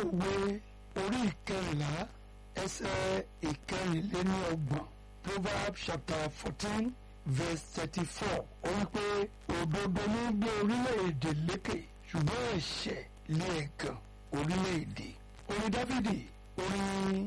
òwe orí ìkẹrìnlá ẹsẹ̀ ìkẹrìnléníọgbọ̀n proverbs chapter fourteen verse thirty-four ó wí pé òdodo ní gbé orílẹ̀-èdè lékè ṣùgbọ́n ẹ̀ṣẹ̀ lé ẹ̀gàn orílẹ̀-èdè orin dáfídì orin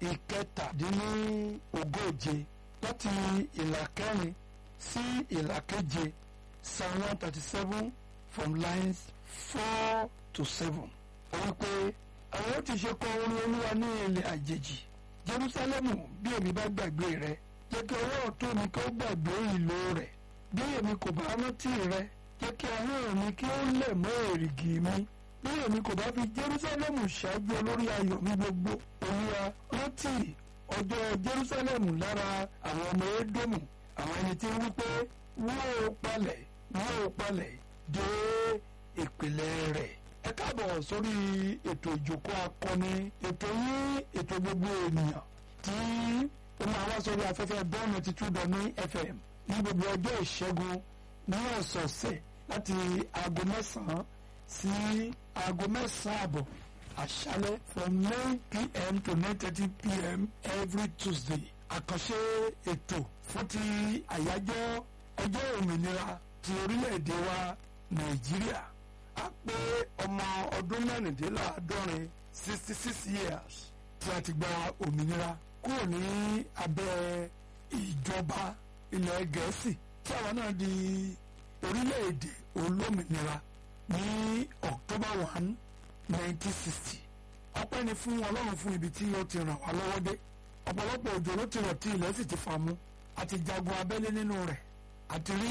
ìkẹtàdínlógóje láti ìlà kẹrin sí ìlà keje psalm one thirty seven from lines four to seven ó wí pé àwọn ti ṣe kọ orin olúwa ní ilẹ̀ àjèjì jerusalemu bí èmi bá gbàgbé rẹ jẹ́ kí ọwọ́ ọ̀tún mi kí ó gbàgbé ìlò rẹ̀ bí èmi kò bá rántí rẹ jẹ́ kí ahọ́n mi kí ó lẹ̀ mọ́ èrìgì mi bí èmi kò bá fi jerusalemu ṣáájú olórí ayọ̀ mi gbogbo olúwa rántí ọjọ́ jerusalemu lára àwọn ọmọ edomu àwọn ẹni tí ń wí pé wọ́n ò palẹ̀ wọ́n ò palẹ̀ dé ìpìlẹ̀ rẹ̀ ẹ káàbọ̀ sórí ètò ìjókòó akọni ètò yín ètò gbogbo ènìyàn tí ó máa wá sórí afẹ́fẹ́ bọ́ọ̀nù ti two dot nine fm ní gbogbo ọjọ́ ìṣẹ́gun ní ọ̀sọ̀ọ̀sẹ̀ láti aago mẹ́sàn-án sí aago mẹ́sàn-án àbọ̀ àṣálẹ́ from nine pm to nine thirty pm every tuesday àkànṣe ètò fún ti àyájọ́ ọjọ́ òmìnira ti orílẹ̀-èdè wa nàìjíríà a pé ọmọ ọdún mẹ́rìndínláàádọ́rin sixty six years tí a ti gba òmìnira kúrò ní abẹ́ ìjọba ilẹ̀ gẹ̀ẹ́sì tí àwa náà di orílẹ̀-èdè olómìnira ní october one nineteen sixty ọpẹ́ ni fún ọlọ́run fún ibi tí ó ti ràn wá lọ́wọ́ dé ọ̀pọ̀lọpọ̀ òjò ló ti rọ̀ tí ilẹ̀ sì ti fà mú àti jagun abẹ́lé nínú rẹ̀ àti rí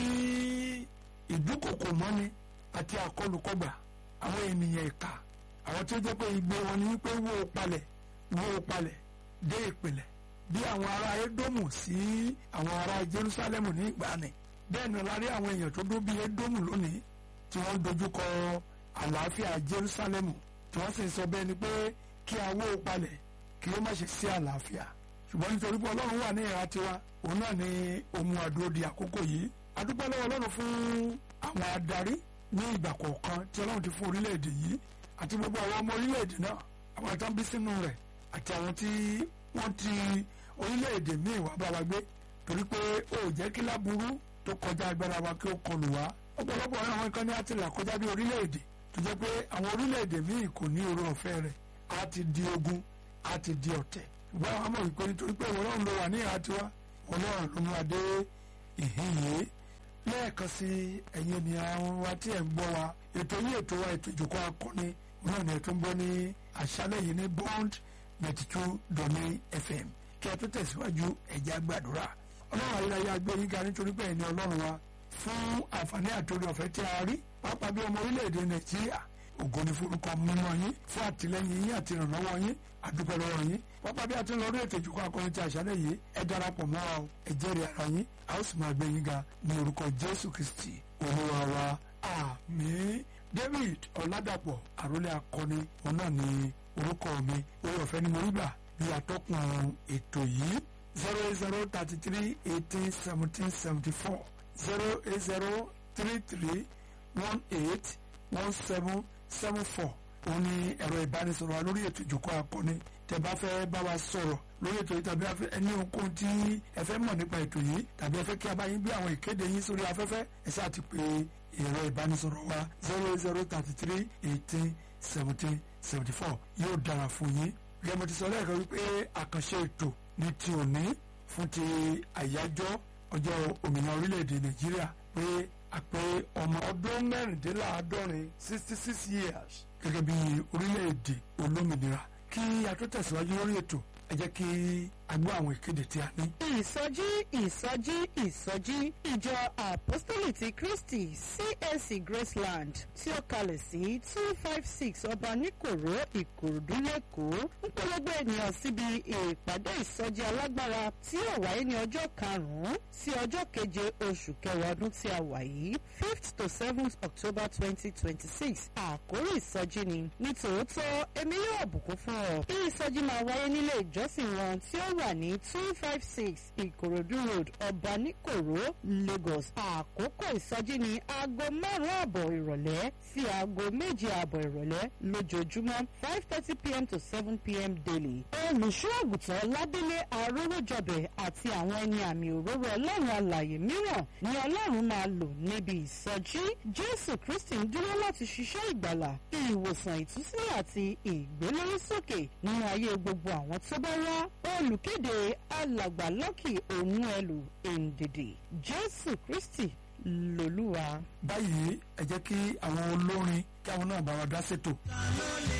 ìdúkòkò mọ́ni àti àkọlùkọgbà àwọn ènìyàn ìka àwọn tí ó jẹ́ pé igbe wọn ni wípé wó o palẹ̀ wó o palẹ̀ dé ìpìlẹ̀ bí àwọn ará Édómù sí àwọn ará Jerúsálẹ́mù ní ìgbàanì bẹ́ẹ̀ ni lárí àwọn èèyàn tó dó bí Édómù lónìí tí wọ́n dojúkọ àlàáfíà Jerúsálẹ́mù tí wọ́n sì ń sọ bẹ́ẹ̀ ni pé kí a wó o palẹ̀ kí ó má ṣe sí àlàáfíà ṣùgbọ́n nítorí pé Ọlọ́run wà ní ìhà tiwa òun náà ni ohun àdúró di àkókò yìí adúpẹ́ lọ́wọ́ Ọlọ́run fún àwọn adarí ní ìgbà kọ̀ọ̀kan tí ọlọ́run ti fún orílẹ̀-èdè yìí àti gbogbo àwọn ọmọ orílẹ̀-èdè náà àwọn àtàn bí sínú rẹ̀ àti àwọn tí wọ́n ti orílẹ̀-èdè míì wá bá wa gbé torí pé ó jẹ́ kí láburú tó kọjá agbára wa kí ó kọlù wá ọ̀pọ̀lọpọ̀ àwọn kan ní àti là kọjá bí orílẹ̀-èdè tó jẹ́ pé àwọn orílẹ̀-èdè míì kò ní oore ọ̀fẹ́ rẹ̀ á ti di ogun á ti di ọ̀tẹ̀ ṣùgbọ́n àwọn mọ̀ wípé nítorí pé ọlọ́run ló wà ní ìhà tiwa ọlọ́run ló mú adé ìhín yìí lẹ́ẹ̀kan sí ẹ̀yin ènìyàn wa tí ẹ̀ ń gbọ́ wa ètò yìí ètò wa ètò ìjòkó akọni náà ni ẹ̀ tó ń gbọ́ ní àṣálẹ̀ yìí ní bond ninety two dot nine fm kí ẹ tó tẹ̀síwájú ẹ̀jẹ̀ àgbàdúrà ọlọ́run ayérayé agbẹ́yìn ga nítorí pé ẹ̀yin ọlọ́run wa fún àǹfààní àtòrí ọ̀fẹ́ tí a rí pápá bí ọmọ orílẹ̀-èdè nàìjíríà ògo ni forúkọ mímọ́ yín fún àtìlẹ́yìn yín àti ìrànlọ́wọ́ yín àdúpẹ́ lọ́wọ́ yín pápá bí a ti ń lọ orí ètò ìjòkó akọni ti àṣálẹ̀ yìí ẹ darapọ̀ mọ́ wa o ẹ jẹ́rìí ara yín a ó sì máa gbé yín ga ní orúkọ jésù kristi olúwa wa àmín david ọ̀làdàpọ̀ àrólé akọni òun náà ni orúkọ mi orí ọ̀fẹ́ ni mo rí gbà bí atọ́kùn ètò yìí zero eight zero thirty three eighteen seventeen seventy four zero eight zero three three one eight one seven seven four òun ni ẹ̀rọ ìbánisọ̀rọ̀ wa lórí ètò ìjòkó akọni tẹ́ bá fẹ́ bá wa sọ̀rọ̀ lórí ètò yìí tàbí ẹni ohunkóhun tí ẹ fẹ́ mọ̀ nípa ètò yìí tàbí ẹ fẹ́ kí a bá yín gbé àwọn ìkéde yín sórí afẹ́fẹ́ ẹ ṣáà ti pè ẹ̀rọ ìbánisọ̀rọ̀ wa zero zero thirty three eighteen seventeen seventy four yóò dára fún yín gẹ́gẹ́ mo ti sọ lẹ́ẹ̀kan wípé àkànṣe ètò ní ti òní fún ti àyájọ́ ọjọ́ òmìnira orílẹ̀-èdè nàìjíríà pé àpé ọmọ ọdún mẹ́rìndínláàádọ́rin sixty six years gẹ́gẹ́ bí orílẹ̀-èdè olómìnira kí a tó tẹ̀síwájú lórí ètò ẹ jẹ́ kí a gbọ́ àwọn ìkéde tí a ní. ìsọjí ìsọjí ìsọjí ìjọ apostoli ti kristi csc graceland tí ó kalẹ̀ sí two five six ọba níkòró ìkòròdú lẹ́kọ̀ọ́ ń polówó ènìyàn síbi ìpàdé ìsọjí alágbára tí yóò wáyé ní ọjọ́ karùn-ún sí ọjọ́ keje oṣù kẹwàá ọdún tí a wà yìí fifth to seventh october twenty twenty six àkórí ìsọjí ni ní tòótọ́ èmi yóò bùkún fún ọ. bí ìsọjí máa wáyé nílé ìjọsìn wọn tí ó wà ní two five six ìkòròdú road ọ̀bánikòró lagos àkókò ìsọjí ní aago márùn-ún àbọ̀ ìrọ̀lẹ́ sí aago méje àbọ̀ ìrọ̀lẹ́ lójoojúmọ́ five thirty pm to seven pm daily. olùṣọ́ àgùntàn ládélé arówójọbẹ̀ àti àwọn ẹni àmì òróró ọlọ́run alàyè mìíràn ni ọlọ́run máa lò níbi ìsọjí jésù kristi ń dúró láti ṣiṣẹ́ ìgbàlà ìwòsàn ìtúsílẹ̀ àti ìgbélórísókè nínú ayé gbogbo àwọn tó bá wá olùkéde alàgbà lọ́kì òun ẹlù èǹdèdè jésù kristi lòlúwa. báyìí ẹ jẹ́ kí àwọn olórin kí àwọn náà bá wa dá ṣètò.